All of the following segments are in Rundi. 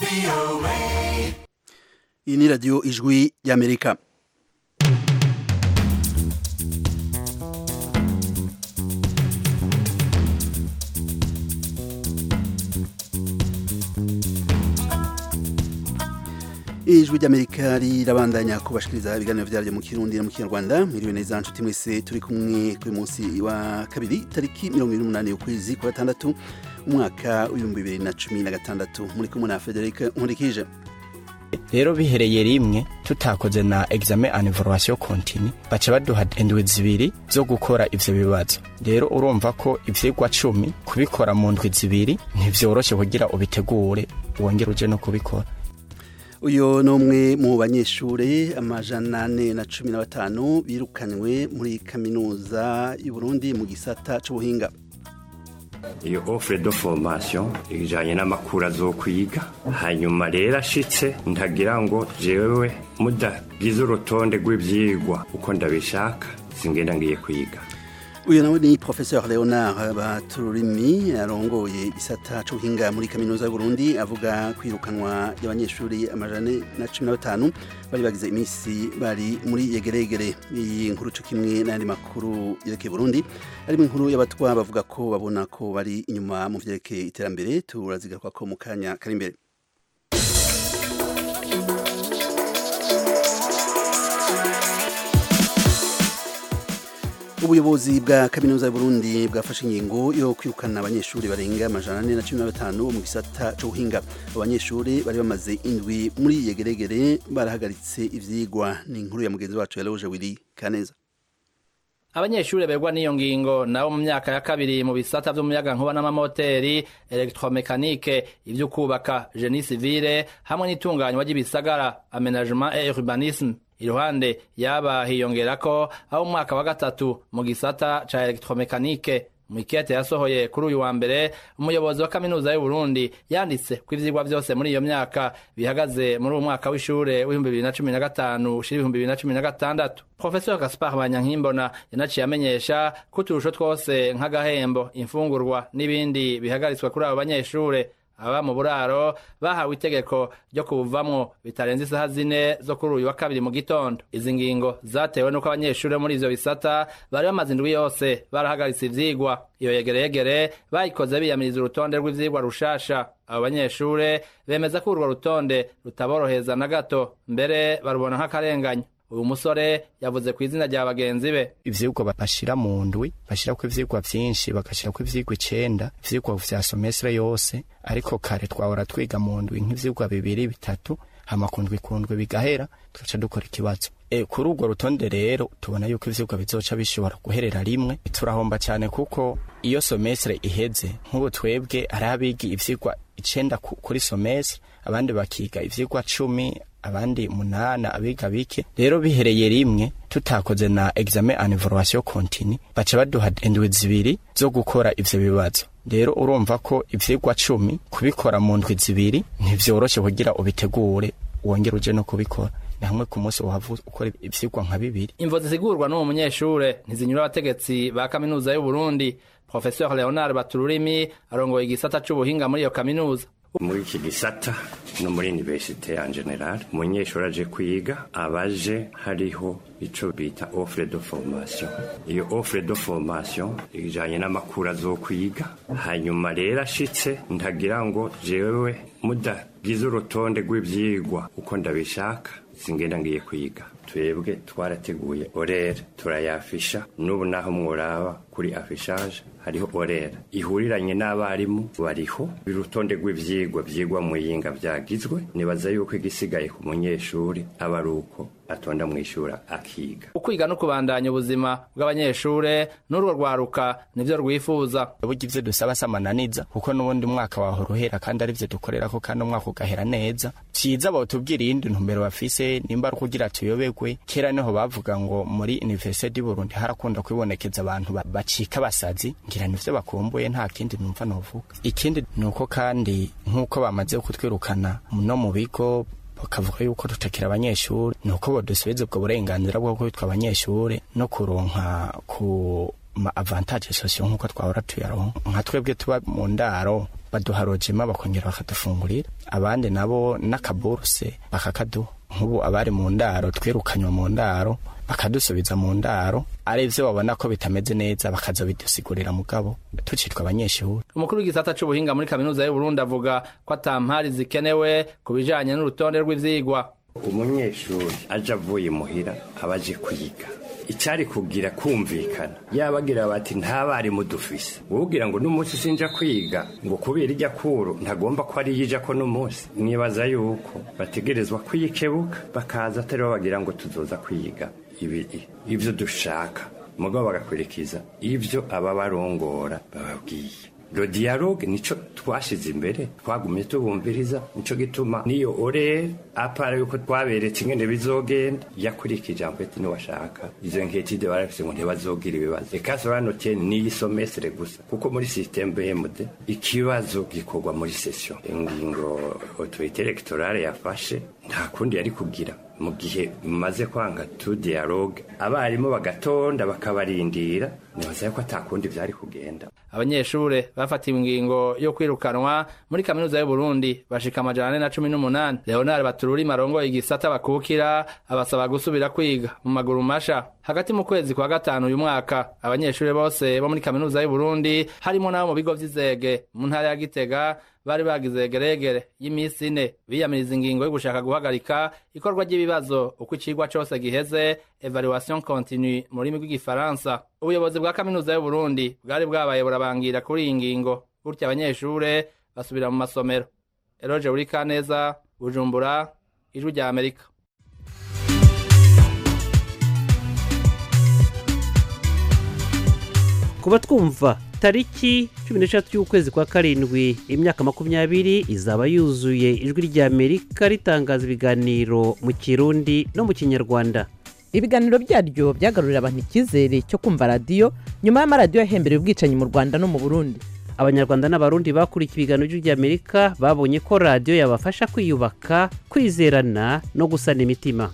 iyi ni radiyo ijwi y'amerika ijwi ry'amerika rirabandanya kubashikiriza ibiganiro vyaryo mu kirundi no mu kinyarwanda mwiriwe neza nshuti mwese turi kumwe kuri munsi wa kabiri tariki mirongo ibiri n'umunani ukwezi kwa gatandatu umwaka w'ibihumbi bibiri na cumi na gatandatu muri kumwe na frederic nkurikije rero bihereye rimwe tutakoze na examen en evaluation continue baca baduha indwi zibiri zo gukora ivyo bibazo rero urumva ko ivyigwa cumi kubikora mu ndwi zibiri ntivyoroshe kugira ubitegure wongere uje no kubikora uyu ni umwe mu banyeshuri amajana ane na cumi na batanu birukanywe muri kaminuza y'uburundi mu gisata c'ubuhinga iyo offre de formation ijanye n'amakuru azokwiga hanyuma rero ashitse ntagira ngo jewe mudagize urutonde rw'ivyigwa uko ndabishaka singenda ngiye kwiga uyu nawe ni professeur leonard batururimi arongoye igisata c'ubuhinga muri kaminuza y'uburundi avuga kwirukanwa y'abanyeshuri amajana na cumi na batanu bari bagize iminsi bari muri yegeregere iyi nkuru co kimwe n'ayandi makuru yerekeye burundi harimo inkuru y'abatwa bavuga ko babona ko bari inyuma mu vyerekeye iterambere turazigaruka ko mu kanya kari imbere ubuyobozi bwa kaminuza y'uburundi bwafashe ingingo yo kwirukana abanyeshuri barenga amajana ane na cumi na batanu mu gisata c'ubuhinga abanyeshuri bari bamaze indwi muri yegeregere barahagaritse ivyigwa ni inkuru ya mugenzi wacu yaroje wiri kaneza abanyeshuri begwa n'iyo ngingo nabo mu myaka ya kabiri mu bisata vy'umuyagankuba n'amamoteri elektromekanike ivyo kubaka genie civile hamwe n'itunganywa ry'ibisagara amenagement et urbanisme iruhande yaba hiyongerako aho umwaka wa gatatu mu gisata ca elektromekanike mwikete yasohoye kuri uyu wa mbere umuyobozi wa kaminuza y'uburundi yanditse ko ivyigwa vyose muri iyo myaka bihagaze muri uwo mwaka w'ishure w'ibihumbi bibiri na cumi na gatanu ushira ibihumbi bibiri na cumi na gatandatu profesor gaspar banyankimbona yanaciye amenyesha ko uturusho twose nk'agahembo imfungurwa n'ibindi bihagaritswe kuri abo banyeshure aba mu buraro bahawe itegeko ryo kubuvamwo bitarenze isaha zine zo kuri uyu wa kabiri mu gitondo izi ngingo zatewe n'uko abanyeshuri muri ivyo bisata bari bamaze indwi yose barahagaritse ivyigwa iyo yegereyegere bayikoze biyamiriza urutonde rw'ivyigwa rushasha abo banyeshure bemeza ko urwo rutonde rutaboroheza na gato mbere barubona nk'akarenganyo uyu musore yavuze ku izina rya bagenzi be ivyigwa bashira mu ndwi bashirako ivyigwa vyinshi bagashirako ivyigwa icenda ivyigwa vya somestre yose ariko kare twahora twiga mu ndwi nk'ivyigwa bibiri bitatu hama ku ndwi ku ndwi bigahera tugaca dukora ikibazo e, kuri urwo rutonde rero tubona yuko ivyigwa bizoca bishobora guherera rimwe turahomba cyane kuko iyo somestre iheze nk'ubu twebwe ari abiga ivyigwa icenda kuri somestre abandi bakiga ivyigwa cumi abandi munana abiga bike rero bihereye rimwe tutakoze na examen en evaluation continue baca baduha indwi zibiri zo gukora ivyo bibazo rero urumva ko ivyigwa cumi kubikora mu ndwi zibiri ntivyoroshe kugira ubitegure wongere uje no kubikora ni hamwe ku munsi wahava ukora ivyigwa nka bibiri imvo zisigurwa n'uwo munyeshure ntizinyura abategetsi ba kaminuza y'uburundi professeur leonard batururimi arongoye igisata c'ubuhinga muri iyo kaminuza muri iki gisata no muri universite en general umunyeshuri aje kwiga abaje hariho ico bita offre de formation iyo offre de formation ijanye n'amakuru azokwiga hanyuma rero ashitse ntagira ngo jewe mudagize urutonde rw'ivyigwa uko ndabishaka singenda ngiye kwiga twebwe twarateguye orere turayafisha n'ubu naho mworaba kuri afishage hariho orera ihuriranye n'abarimu bariho urutonde rw'ivyigwa vyigwa mu yinga vyagizwe nibaza yuko igisigaye ku munyeshuri aba ari uko atonda mw'ishuri akiga ukwiga no kubandanya ubuzima bw'abanyeshure n'urwo rwaruka nivyo rwifuza burya ivyo dusaba samananiza kuko n'ubundi mwaka wahora uhera kandi ari vyo dukorerako kandi umwaka ugahera neza vyiza botubwira iyindi ntumbero bafise nimba ari ukugira tuyoberwe kera niho bavuga ngo muri universite du Burundi harakunda kwibonekeza abantu bacika basazi ngira nivyo bakumbuye nta kindi numva novuga ikindi nuko kandi nk'uko bamaze kutwirukana no mu bigo bakavuga yuko tutakira abanyeshuri nuko bodusubiza ubwo burenganzira bwo kwitwa abanyeshuri no kuronka ku ma avantage sosiyo nk'uko twahora tuyaronka nka twebwe tuba mu ndaro baduha rojima bakongera bakadufungurira abandi nabo n'akaburuse bakakaduha nk'ubu abari mu ndaro twirukanywa mu ndaro bakadusubiza mu ndaro ari byo babona ko bitameze neza bakaza bidusigurira mugabo tucitwa abanyeshuri umukuru w'igisata c'ubuhinga muri kaminuza y'uburundi avuga ko atampari zikenewe ku bijanye n'urutonde rw'ivyigwa umunyeshuri aje avuye muhira aba aje kwiga icyari kugira kumvikana yabagira bati ntabarimu dufise wowe ngo n'umunsi sinja kwiga ngo kubera ijya kuru ntagomba ko ari yija ko n'umunsi nibaza yuko bategerezwa kwikebuka bakaza atari bagira ngo tuzoza kwiga ibiri ibyo dushaka mugabo bagakurikiza ibyo aba barongora bababwiye lo dialogue nico twashize imbere twagumye tubumviriza nico gituma niyo ore apara yuko twaberetse ingene bizogenda yakurikije ijambo niwashaka izo nketide barafise ngo ntibazogira ibibazo eka soranotien niyi somestre gusa kuko muri systeme BMD ikibazo gikorwa muri session ingingo autorité électorale yafashe nta kundi yari kugira mu gihe mumaze kwanga tu dialogue abarimu bagatonda bakabarindira nibaza ko atakundi vyari kugenda abanyeshure bafatiwe ingingo yo kwirukanwa muri kaminuza y'u Burundi bashika amajana ane na cumi n'umunani Leonard Batururi marongoye igisata bakukira abasaba gusubira kwiga mu maguru masha hagati mu kwezi kwa gatanu uyu mwaka abanyeshure bose bo muri kaminuza y'u Burundi harimo n'abo mu bigo vy'izege mu ntara ya Gitega bari bagize geregere y'imisi ine biyamiriza ingingo yo gushaka guhagarika ikorwa ry'ibibazo uko icigwa cose giheze evaluation continue mu rurimi rw'igifaransa ubuyobozi bwa kaminuza y'u Burundi bwari bwabaye burabangira kuri iyi ngingo gutya abanyeshure basubira mu masomero Eroje Urikaneza Bujumbura ijwi rya Amerika kuba twumva tariki cumi n'eshatu y'ukwezi kwa karindwi imyaka makumyabiri izaba yuzuye ijwi rya amerika ritangaza ibiganiro mu kirundi no mu kinyarwanda ibiganiro byaryo byagarurira abantu icyizere cyo kumva radiyo nyuma y'amaradiyo yahembereye ubwicanyi mu rwanda no mu burundi abanyarwanda n'abarundi bakurikiye ibiganiro by'ijwi amerika babonye ko radiyo yabafasha kwiyubaka kwizerana no gusana imitima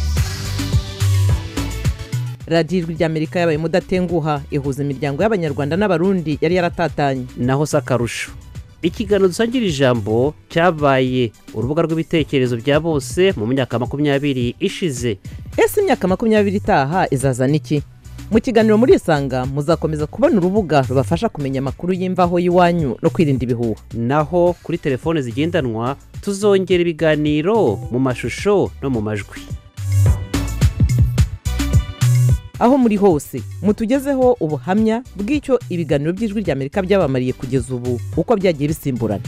radiyo ijwi rya amerika yabaye umudatenguha ihuza imiryango y'abanyarwanda n'abarundi yari yaratatanye naho si akarusho ikiganiro dusangira ijambo cyabaye urubuga rw'ibitekerezo bya bose mu myaka makumyabiri ishize ese imyaka makumyabiri itaha izazana iki mu kiganiro muri isanga muzakomeza kubona urubuga rubafasha kumenya amakuru y'imvaho y'iwanyu no kwirinda ibihuha naho kuri telefone zigendanwa tuzongera ibiganiro mu mashusho no mu majwi aho muri hose mutugezeho ubuhamya bw'icyo ibiganiro by'ijwi rya amerika byabamariye kugeza ubu uko byagiye bisimburana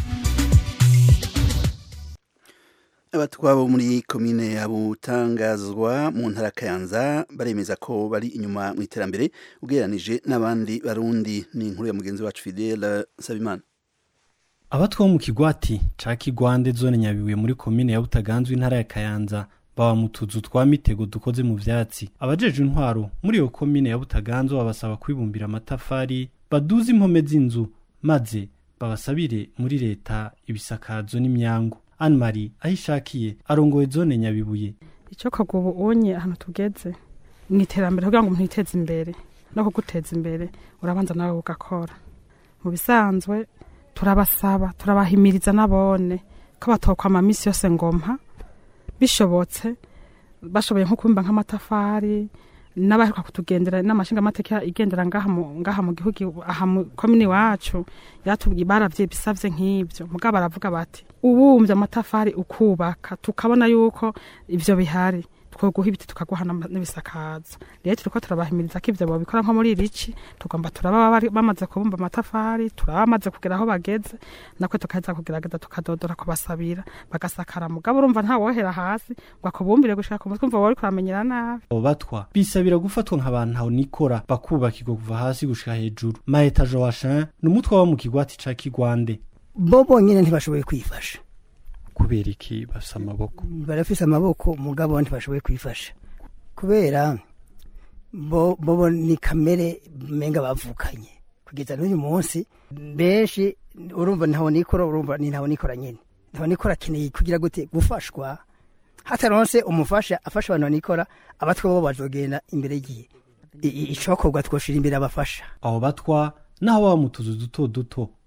abatwabo muri komine ya butangazwa mu ntara kayanza baremeza ko bari inyuma mu iterambere ugereranije n'abandi barundi ni inkuru ya mugenzi wacu fidele sabimana abatwa bo mu kigwati ca kigwande zone nyabibuye muri komine ya butaganzwa intara ya kayanza baba mu tuzu twa mitego dukoze mu vyatsi abajeje intwaro muri iyo komine ya butaganzwa babasaba kwibumbira amatafari baduze impome z'inzu maze babasabire muri leta ibisakazo n'imyango anne marie aho ishakiye arongoye zone nyabibuye icyo kagubu ubonye ahantu tugeze mu iterambere kugira ngo umuntu yiteze imbere no kuguteza imbere urabanza nawe ugakora mu bisanzwe turabasaba turabahimiriza n'abone ko batokwama minsi yose ngompa bishobotse bashoboye nko kubimba nk'amatafari n'abaheruka kutugendera n'amashinga amateka igendera ngaha mu ngaha mu gihugu aha mu komini wacu yatubwiye baravye bisavye nk'ivyo mugabo baravuga bati ubumvye amatafari ukubaka tukabona yuko ivyo bihari twoguha ibiti tukaguha n'ibisakazo rero turiko turabahimiriza ko ivyo bobikora nko muri irici tugomba turaba bamaze kubumba amatafari turaba bamaze kugera aho bageze nakwe tukaheza kugerageza tukadodora kubasabira bagasakara mugabo urumva ntawohera hasi ngo akubumbire gushika ku mutwe umva wowe uriko uramenyera nabi abo batwa bisabira gufatwa nk'abantu aho nikora bakubakirwa kuva hasi gushika hejuru maheta joachin ni umutwe wo mu kigwati ca kigwande bo bonyene ntibashoboye kwifasha kubera iki bafise amaboko barafise amaboko mugabo ntibashoboye kwifasha kubera bo bo ni kamere menga bavukanye kugeza n'uyu munsi benshi urumva ntaho nikora urumva ni ntaho nikora nyene ntaho nikora akeneye kugira gute gufashwa hataronse umufasha afasha abantu banikora abatwa bo bazogenda imbere yiwe icokorwa twoshira imbere abafasha abo batwa naho baba mu tuzu duto duto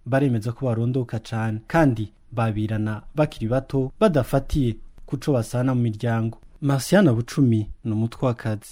baremeza ko barondoka cane kandi babirana bakiri bato badafatiye kuco basana mu miryango marciana bucumi ni umutwakazi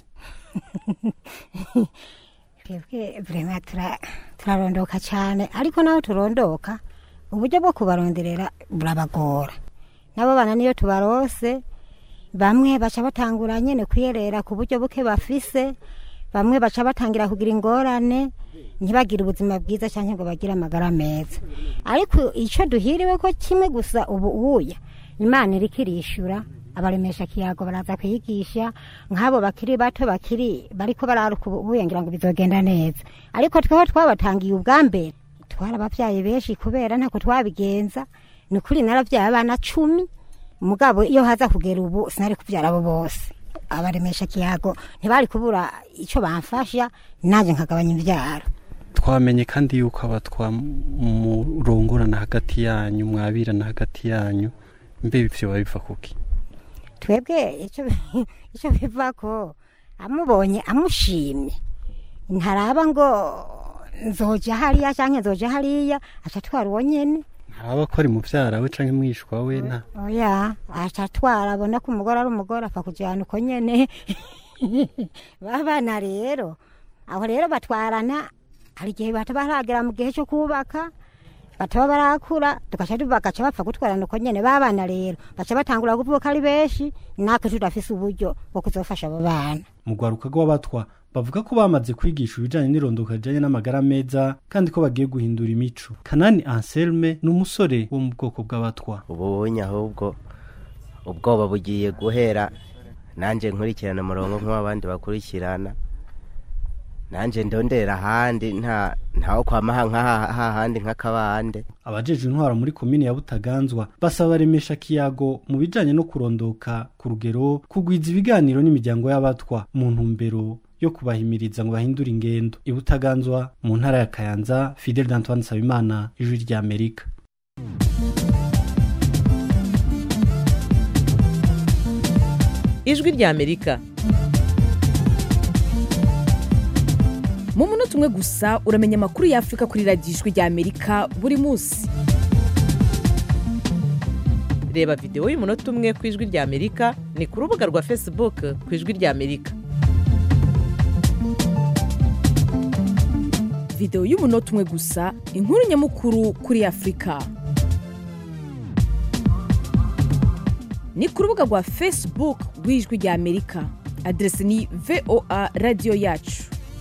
twebwe vrema tura- turarondoka cyane ariko naho turondoka uburyo bwo kubaronderera burabagora nabo bana niyo tubarose bamwe baca batangura nyene kwiyerera ku buryo buke bafise bamwe baca batangira kugira ingorane ntibagire ubuzima bwiza cyangwa ngo bagire amagara meza ariko icyo duhiriwe ko kimwe gusa ubu uya imana iriko irishura abaremesha kiyago baraza kwigisha nk'abo bakiri bato bakiri bariko bararuka ubu ngira ngo bizogenda neza ariko tweho twabatangiye ubwa mbere twarababyaye benshi kubera ntako twabigenza ni ukuri narabyaye abana cumi mugabo iyo haza kugera ubu sinari kubyara abo bose abaremesha kiyago ntibari kubura icyo bamfasha nanjye nkagabanya imbyaro twamenye kandi yuko abatwa murongorana hagati yanyu mwabirana hagati yanyu mbe ivyo babiva kuki twebwe icyo icyo biva ko amubonye amushimye ntaraba ngo nzoja hariya cyangwa nzoja hariya aca atwara uwo nyene haraba ko ari muvyara we canke mwishwa we nta oya aca atwara abona ko umugore ari umugore apfa kujyana uko nyene babana rero aho rero batwarana hari igihe bataba baragera mu gihe cyo kubaka bataba barakura tugaca bagaca bapfa gutwarana uko nyene babana rero baca batangura kuvuka ari benshi natwe tudafise uburyo bwo kuzofasha abo bana mu rwaruka rw'abatwa bavuga ko bamaze kwigisha ibijanye n'irondoka rijanye n'amagara meza kandi ko bagiye guhindura imico kanani anselme ni umusore wo mu bwoko bw'abatwa ubunye ahubwo ubwoba bugiye guhera nanjye nkurikirana umurongo nk'uw'abandi bakurikirana nanjye ndondera ahandi nta ntawo kwama hahandi nk'akabande abajejwe intwaro muri komine ya butaganzwa basaba baremesha kiyago mu bijanye no kurondoka ku rugero kugwiza ibiganiro n'imiryango y'abatwa mu ntumbero yo kubahimiriza ngo bahindure ingendo i butaganzwa mu ntara ya kayanza fidel d'antoine nsabimana ijwi rya amerika ijwi rya amerika mu munota umwe gusa uramenya amakuru y'afurika kuri radiyo ijwi rya amerika buri munsi reba videwo y'umunota umwe ku ijwi rya amerika ni ku rubuga rwa facebook ku ijwi rya amerika videwo y'umunota umwe gusa inkuru nyamukuru kuri afurika ni ku rubuga rwa facebook rw'ijwi rya amerika aderesi ni voa radiyo yacu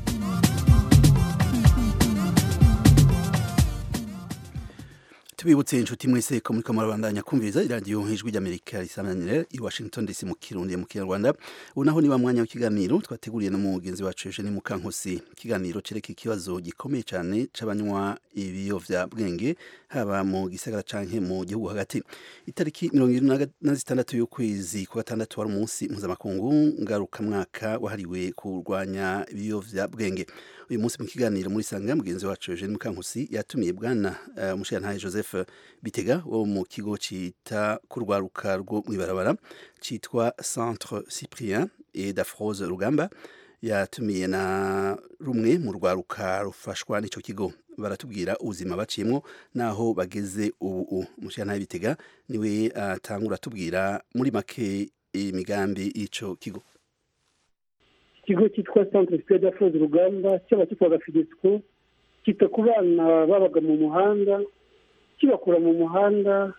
tubibutse inshuti mwese ko muri kamurabandanya kumviriza iradiyo ijwi ry'amerika risamanire i washington dc mu kirundi mu kinyarwanda ubu naho niba mwanya w'ikiganiro twateguriye no mugenzi wacu eugene mukankusi ikiganiro cereka ikibazo gikomeye cyane c'abanywa ibiyovyabwenge haba mu gisagara canke mu gihugu hagati itariki mirongo irindwi na zitandatu y'ukwezi kwa gatandatu wari umunsi mpuzamakungu ngarukamwaka wahariwe kurwanya ibiyovyabwenge uyu munsi mu kiganiro muri sanga mugenzi wacu Eugene Mukankusi yatumiye bwana uh, Mushiyantahe Joseph Bitega wo mu kigo cita kurwaruka rwo mwibarabara citwa Centre Cyprien et d'Afrose Rugamba yatumiye na rumwe mu rwaruka rufashwa n'ico kigo baratubwira ubuzima baciyemwo naho bageze ubu Mushiyantahe Bitega niwe atangura uh, tubwira muri make imigambi y'ico kigo ikigo cyitwa centre sipiyeri d'afroze urugamba cyaba cyitwaga fidesiko cyita ku bana babaga mu muhanda kibakura mu muhanda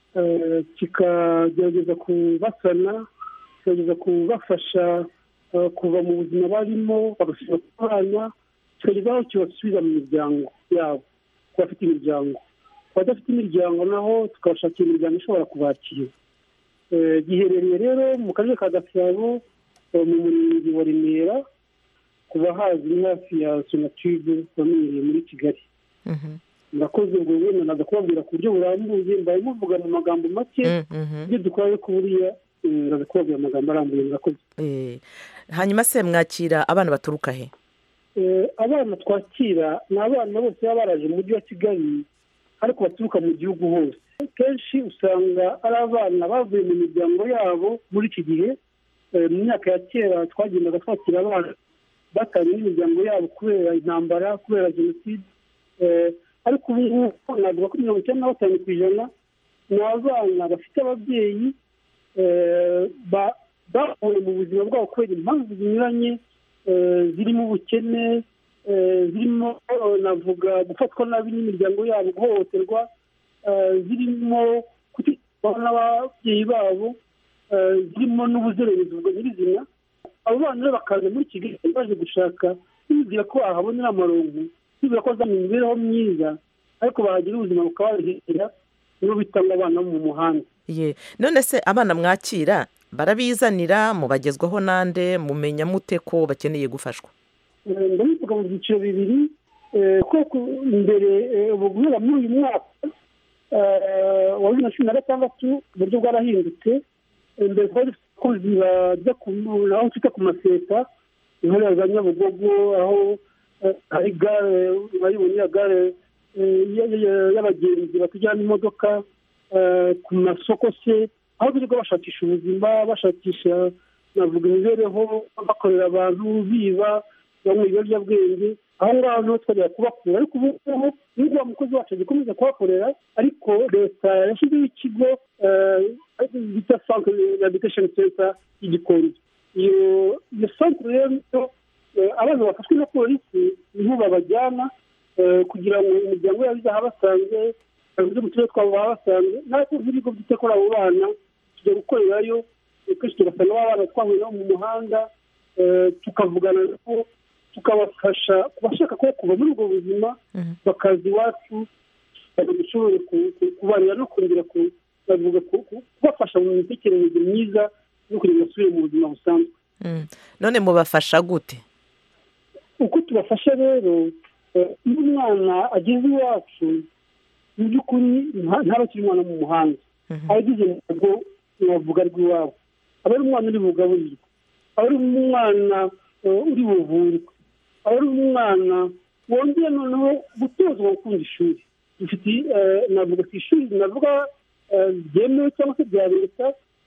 kikagerageza kubasana kikagerageza kubafasha kuva mu buzima barimo bagasubira ku bana kikageza aho kibasubiza mu miryango yabo ku bafite imiryango ku badafite imiryango naho tukabashakira imiryango ishobora kubakira giherereye rero mu karere ka gasabo mu murenge wa remera kuba hazwi hafi ya sonatube wamenyereye muri kigali murakoze ubwo wenda naza kubabwira ku buryo burambuye mbaye muvuga mu magambo make ibyo dukora ariko buriya ndaza kubabwira amagambo arambuye murakoze hanyuma se mwakira abana baturuka he abana twakira ni abana bose baba baraje mu mujyi wa kigali ariko baturuka mu gihugu hose kenshi usanga ari abana bavuye mu miryango yabo muri iki gihe mu myaka ya kera twagendaga twakira abana batanye n'imiryango yabo kubera intambara kubera jenoside ariko ubu ngubu navuga ko mirongo icyenda na batanu ku ijana ni abana bafite ababyeyi bahuye mu buzima bwabo kubera impamvu zinyuranye zirimo ubukene zirimo navuga gufatwa nabi n'imiryango yabo guhohoterwa zirimo kutitwaho n'ababyeyi babo zirimo n'ubuzererezi ubwo nyirizina abo bana rero bakaza muri kigali baje gushaka bibwira ko bahabonera amaronko bibwira ko bazamenya imibereho myiza ariko bahagira ubuzima bukabahera nibo bitanga abana mu muhanda ye none se abana mwakira barabizanira mubagezwaho nande mumenya mute ko bakeneye gufashwa ndabivuga mu byiciro bibiri kuko mbere ubu guhera muri uyu mwaka wa bibiri na cumi na gatandatu uburyo bwarahindutse mbere twari dufite abakozi bajya aho twita ku maseta intore za nyabugogo aho hari gare urayibona iya gare y'abagenzi batujyana imodoka ku masoko se aho birirwa bashakisha ubuzima bashakisha navuga imibereho bakorera abantu biba banywa ibiyobyabwenge aho ngaho niho twajya kubakura ariko ubu ngubu nubwo wa mukozi wacu agikomeza kuhakorera ariko leta yashyizeho ikigo bita santere rehabilitation center y'igikondo iyo iyo santere rero abana bafashwe na polisi niho babajyana kugira ngo imiryango yabo izahabasange abayobozi mu turere twabo bahabasange natwe nk'ibigo byita kuri abo bana tujya gukorerayo kenshi tugasanga ba bana twahuye nabo mu muhanda tukavugana nabo tukabafasha kubashaka ko kuva muri ubwo buzima bakaza iwacu dushobore kubanira no kongera kubafasha mu mitekerereze myiza no kugira ngo basubire mu buzima busanzwe none mubafasha gute uko tubafasha rero iyo umwana ageze iwacu mu by'ukuri ntaba akiri umwana mu muhanda aba agize ntabwo navuga rw'iwabo aba ari umwana uri bugaburirwe aba ari umwana uri buvurwe aba ari umwana wongeye noneho gutozwa gukunda ishuri dufite navuga ku ishuri navuga ryemewe cyangwa se rya leta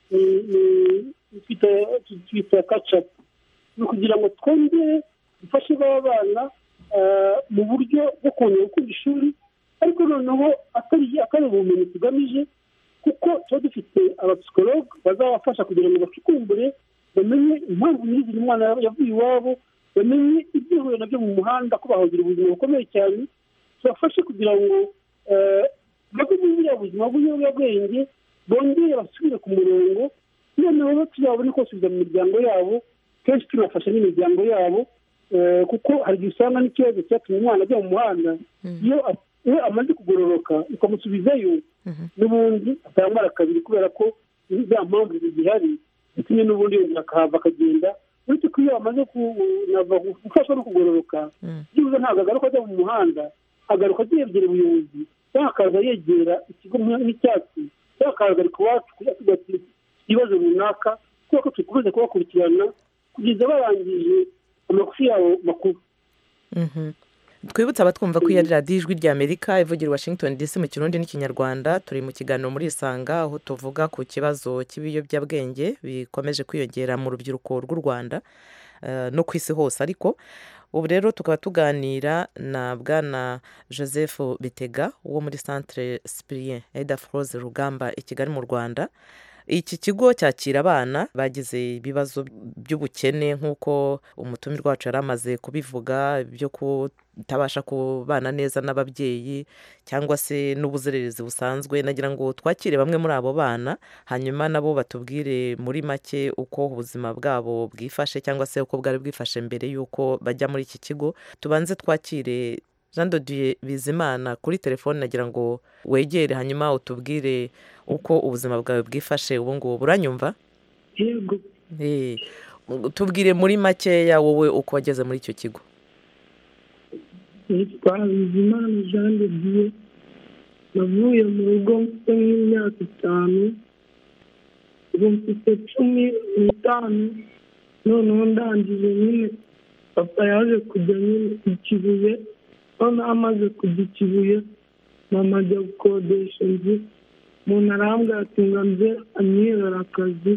twita kacapu ni ukugira ngo twongere dufashe ba bana mu buryo bwo kongera gukunda ishuri ariko noneho atari ubumenyi tugamije kuko tuba dufite abapsikologe bazabafasha kugira ngo bacukumbure bamenye impamvu nyir'izina umwana yavuye iwabo bamenye ibyo yahuye nabyo mu muhanda ko bahagira ubuzima bukomeye cyane tubafashe kugira ngo bave muri buriya buzima bw'ibiyobyabwenge bongere basubire ku murongo noneho tuzabone ko basubiza mu miryango yabo kenshi tunafasha n'imiryango yabo kuko hari igihe usanga n'ikibazo cyatumye umwana ajya mu muhanda iyo amaze kugororoka ukamusubizayo n'ubundi atambara kabiri kubera ko za mpamvu zigihari ndetse n'ubundi yongera akahava akagenda uretse ko iyo amaze gufashwa no kugororoka byibuze ntabwo agaruka ajya mu muhanda agaruka yegera ubuyobozi cyangwa akaza yegera ikigo nk'icyatsi cyangwa akahagarika iwacu kugira ati ibibazo runaka kubera ko dukomeza kubakurikirana kugeza barangije amagufi yabo makuru twibutse abatwumva ko iyo ari radiyo ijwi ry'amerika ivugira washington dc mu kirundi n'ikinyarwanda turi mu kiganiro muri isanga aho tuvuga ku kibazo cy'ibiyobyabwenge bikomeje kwiyongera mu rubyiruko rw'u rwanda no ku isi hose ariko ubu rero tukaba tuganira na bwana joseph bitega wo muri centre sipirien eda foroze rugamba i kigali mu rwanda iki kigo cyakira abana bagize ibibazo by'ubukene nk'uko umutumirwa wacu yari amaze kubivuga byo kutabasha kubana neza n'ababyeyi cyangwa se n'ubuzererezi busanzwe nagira ngo twakire bamwe muri abo bana hanyuma nabo batubwire muri make uko ubuzima bwabo bwifashe cyangwa se uko bwari bwifashe mbere y'uko bajya muri iki kigo tubanze twakire jean dodiye bizimana kuri telefone nagira ngo wegere hanyuma utubwire uko ubuzima bwawe bwifashe ubu ngubu buranyumva yego tubwire muri makeya wowe uko wageze muri icyo kigo nitwa bizimana jean dodiye navuye mu rugo mfite nk'imyaka itanu ubu mfite cumi n'itanu noneho ndangije nyine papa yaje kujya nyine ku kibuye noneho amaze kujya ikibuye mama ajya gukodesha inzu umuntu arambwira ati ngo nze anyihera akazi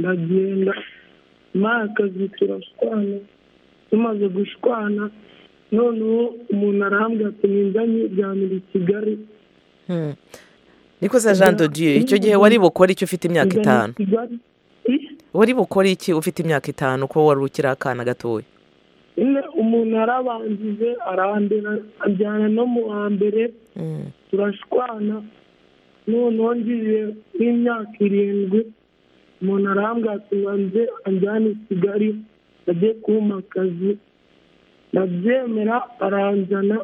ndagenda maye akazi turashwana tumaze gushwana noneho umuntu arahambwa ati ninjya nyijyanira i kigali Hmm. niko se jean de dieu icyo gihe wari bukore iki ufite imyaka Njya itanu i kigali wari bukore iki ufite imyaka itanu ko wari ukiri akana gatoya nyine umuntu yarabanjije arandera ajyana no mu wa mbere turashwana noneho ngiye nk'imyaka irindwi umuntu arambwira ati nze anjyane i kigali ajye kumpa akazi ndabyemera aranjyana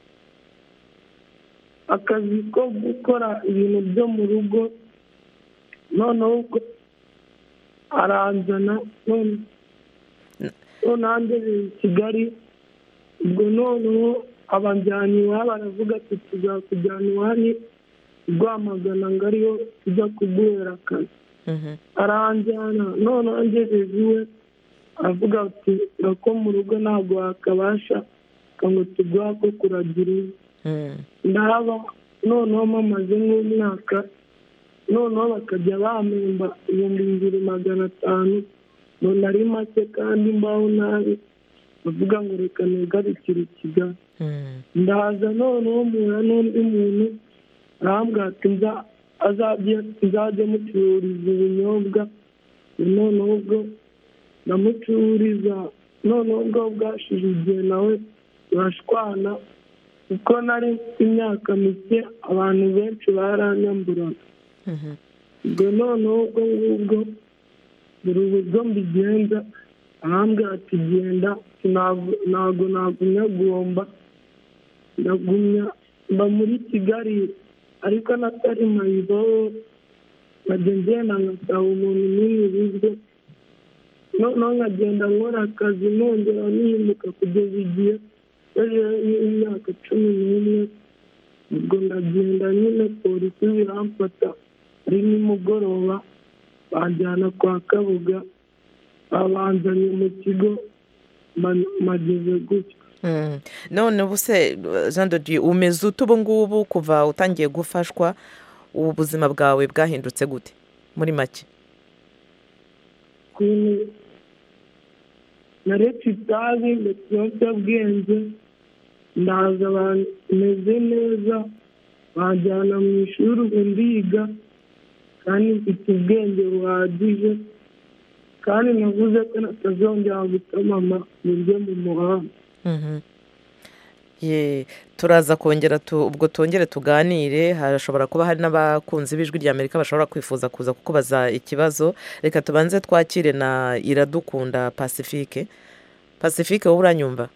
akazi ko gukora ibintu byo mu rugo noneho ubwo aranjyana none noneho angejeje i kigali ubwo noneho abanjyana iwabo aravuga ati tuzakujyana iwanyu rwamagana ngo ariyo tujya kuguhera akazi aranjyana noneho angejeje iwe aravuga ati ko mu rugo ntabwo wakabasha ngo tuguha ko kuragira inka ndaba noneho mamaze nk'umwaka noneho bakajya bampemba ibihumbi bibiri magana atanu mbona ari make kandi mbaho nabi bavuga ngo reka nigarukire i kigali ndaza noneho mpura n'undi muntu arambwira ati nza- azajye nzajye mucururiza ubunyobwa noneho ubwo ndamucururiza noneho ubwo bwashije igihe nawe turashwana kuko nari mfite imyaka mike abantu benshi baranyamburaga ubwo noneho ubwo ngubwo buri uburyo mbigenza arambwira ati genda ntabwo ntabwo nagumya guhomba ndagumya mba muri kigali ariko natari mayibobo nkajya ngenda ngasaba umuntu n'umwe ibiryo noneho nkagenda nkora akazi nongera nimuka kugeza igihe yajeho y'imyaka cumi n'umwe ubwo ndagenda nyine polisi biramfata ari nimugoroba banjyana kwa kabuga babanzanye mu kigo ma- mageze gutyo Mm. none ubu se jean de dieu umeze ute ubu ngubu kuva utangiye gufashwa ubu buzima bwawe bwahindutse gute muri make ukuntu naretse itabi ndetse ibiyobyabwenge ndaza bameze neza banjyana mu ishuri ubu ndiga kandi mfite ubwenge buhagije kandi navuze ko natazongera gutamama buryo mu muhanda Mhm. Ye, turaza kongera tu- ubwo tongere tuganire hashobora kuba hari n'abakunzi b'ijwi rya amerika bashobora kwifuza kuza kukubaza ikibazo reka tubanze twakire na iradukunda pacifique pacifique wowe uranyumva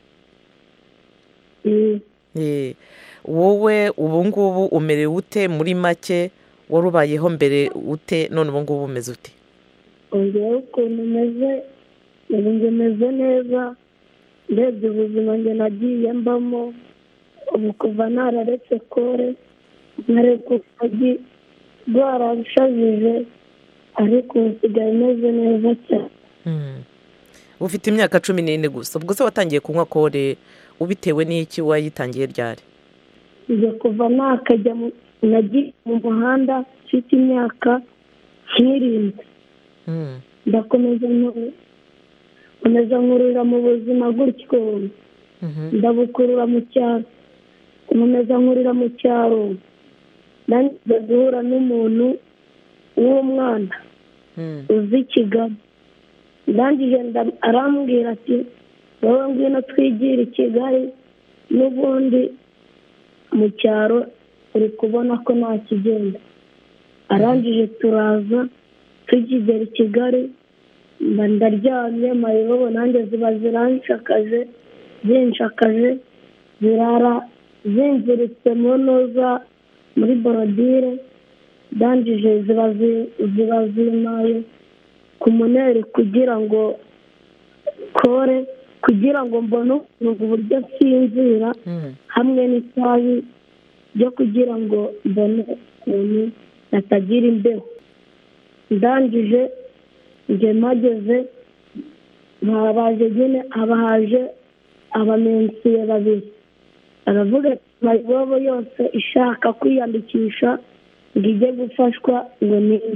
Ye, wowe ubu ngubu umerewe ute muri make wari ubayeho mbere ute none ubu ngubu umeze ute ongeyeho ukuntu umeze ubu njye meze neza ndebye ubuzima njye nagiye mbamo ubu kuva nararetse kore nkareka urugi rwarashajije ariko ubu nsigaye meze neza cyane ufite imyaka cumi n'ine gusa ubwo se watangiye kunywa kore ubitewe n'iki wayitangiye ryari njye kuva nakajya mu- nagiye mu muhanda mfite imyaka nk'irindwi ndakomeza nku- nkomeza nkurura mu buzima gutyo ndabukurura mu cyaro nkomeza nkurira mu cyaro nanjye guhura n'umuntu w'umwana uzi kigali ndangije nda- arambwira ati wowe ngwino twigire i kigali n'ubundi mu cyaro uri kubona ko nta kigenda arangije turaza tukigera i kigali mba ndaryamye mayibobo nanjye ziba ziranshakaje zinshakaje zirara zinziritse mu ntuza muri borodire ndangije ziba zi- ziba zimaye ku muneri kugira ngo kore kugira ngo mbone ukuntu uburyo nsinzira hamwe n'itabi byo kugira ngo mbone ukuntu natagira imbeho ndangije njye mpageze baje nyine haba haje abamensiye babiri aravuga ati mayibobo yose ishaka kwiyandikisha ngo ijye gufashwa ngo ninde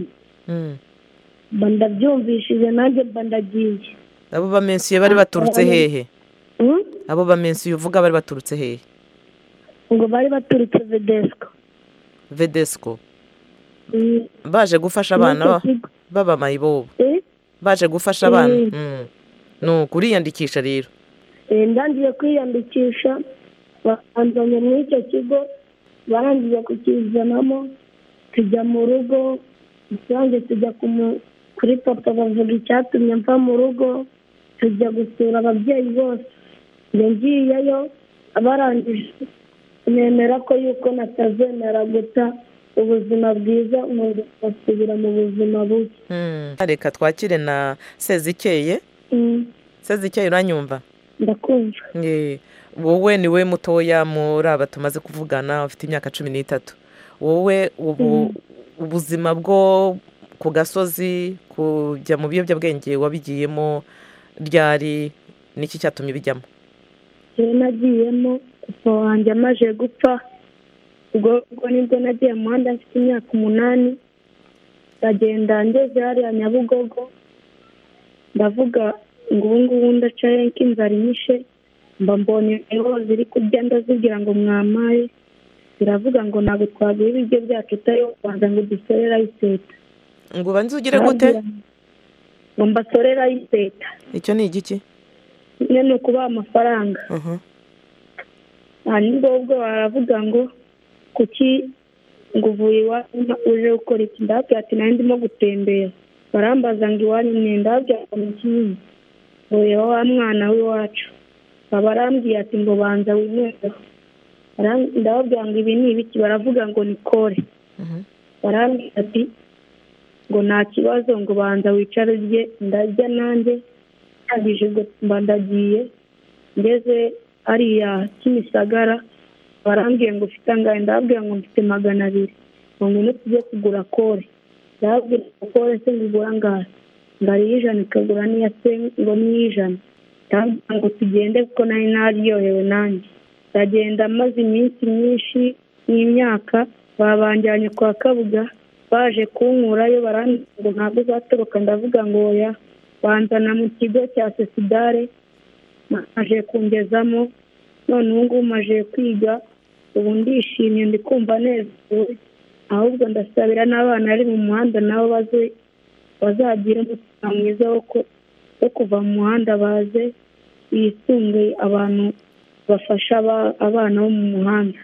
mba ndabyumvishije nanjye mba ndagiye abo bamensiye bari baturutse hehe abo bamensi uvuga bari baturutse hehe ngo bari baturutse vedesiko vedesiko baje gufasha abana baba mayibobo baje gufasha abana ni ukuriyandikisha rero ndangiye kwiyandikisha banzanye muri icyo kigo barangije kukizanamo tujya mu rugo rusange tujya kuri papa bavuga icyatumye mva mu rugo tujya gusura ababyeyi bose njye ngiyeyo barangije nemera ko yuko natazemera guta ubuzima bwiza ngasubira mu buzima bubi reka twakire na sezikeye sezikeye uranyumva ndakumva wowe ni we mutoya muri aba tumaze kuvugana ufite imyaka cumi n'itatu wowe ubu ubuzima bwo ku gasozi kujya mu biyobyabwenge wabigiyemo ryari n'iki cyatumye bijyamo rero nagiyemo papa wanjye amaze gupfa ubwo nibwo nagiye mu muhanda mfite imyaka umunani ndagenda ngeze hariya nyabugogo ndavuga ngo ubu ngubu ndacaye inzara inyishe mba mbonye ingo ziri kurya ndazibwira ngo mwamaye ziravuga ngo ntabwo twaguha ibiryo byacu utayo kubanza ngo dusorere ayiseta ngo ubanze ugire gute ngo mbasorere ayiseta icyo ni igiki nyine ni ukubaha amafaranga hanyuma ubwo baravuga ngo kuki ngo uvuye iwanyu uje gukora iki ndababwira ati nawe ndimo gutembera barambaza ngo iwanyu ni ndababwira ngo ni kinini ngo reba wa mwana w'iwacu barambwiye ati ngo banza winywera ndababwira ngo ibi ni ibiki baravuga ngo ni kore barambwira ati ngo nta kibazo ngo banza wicare urye ndarya nanjye ndangije ubwo mba ndagiye ngeze hariya kimisagara barambwiye ngo ufite angahe ndababwira ngo mfite magana abiri ngo ngwino tujye kugura kore ndababwira ngo kore se ngigura angahe ngo ari iy'ijana ikagura n'iya se ngo ni iy'ijana ndababwira ngo tugende kuko nari naryohewe nanjye ndagenda maze iminsi myinshi n'imyaka babanjyanye kwa kabuga baje kunkurayo barambwira ngo ntabwo uzatoroka ndavuga ngo oya banzana mu kigo cya sesidare maje kungezamo none ubu ngubu maje kwiga ubu ndishimye ndi kumva nezerewe ahubwo ndasabira n'abana bari mu muhanda nabo baze bazagira umutima mwiza wo kuva mu muhanda baze bisunge abantu bafasha abana bo mu muhanda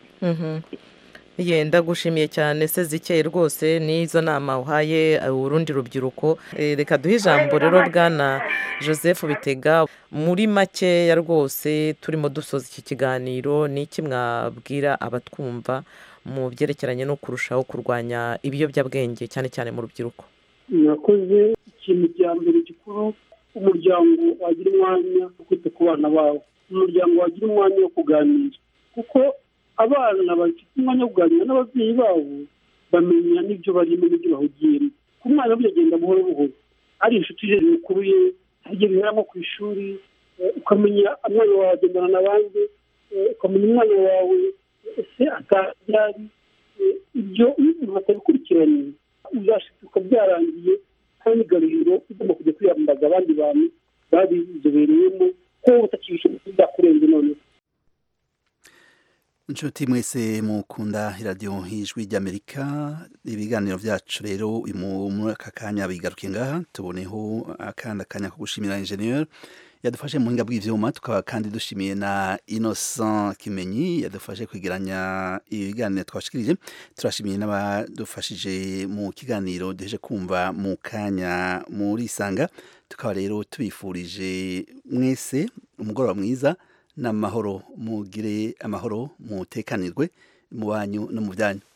yenda gushimiye cyane se zikeye rwose n'izo nama uhaye urundi rubyiruko reka duhe ijambo rero bwana joseph bitega muri makeya rwose turimo dusoza iki kiganiro ni iki mwabwira abatwumva mu byerekeranye no kurushaho kurwanya ibiyobyabwenge cyane cyane mu rubyiruko mwakoze ikintu cya mbere gikuru umuryango wagira umwanya wo kwita ku bana bawo umuryango wagira umwanya wo kuganira kuko abana bafite umwanya wo kuganira n'ababyeyi babo bamenya n'ibyo barimo n'ibyo bahugiyemo ku mwana agenda buhoro buhoro ari inshuti ze zikuruye igihe biheramo ku ishuri ukamenya umwana wawe agendana n'abandi ukamenya umwana wawe ese atabyari ibyo umuntu atabikurikiranye uzashituka byarangiye hari n'igaruriro ugomba kujya kwiyambaza abandi bantu babizobereyemo ko utakibishoboye byakurenze noneho inshuti mwese mukunda iradiyo y'ijwi ry'amerika ibiganiro byacu rero muri aka kanya bigaruke ngaha tuboneho akandi kanya ko gushimira injeniyeri yadufashe mu buhinga bw'ibyuma tukaba kandi dushimiye na innocent kimenyi yadufashe kwegeranya ibiganiro twashikirije turashimiye n'abadufashije mu kiganiro duheje kumva mu kanya muri isanga tukaba rero tubifurije mwese umugoroba mwiza n'amahoro mugire amahoro mutekanirwe mu banyu no mu byanyu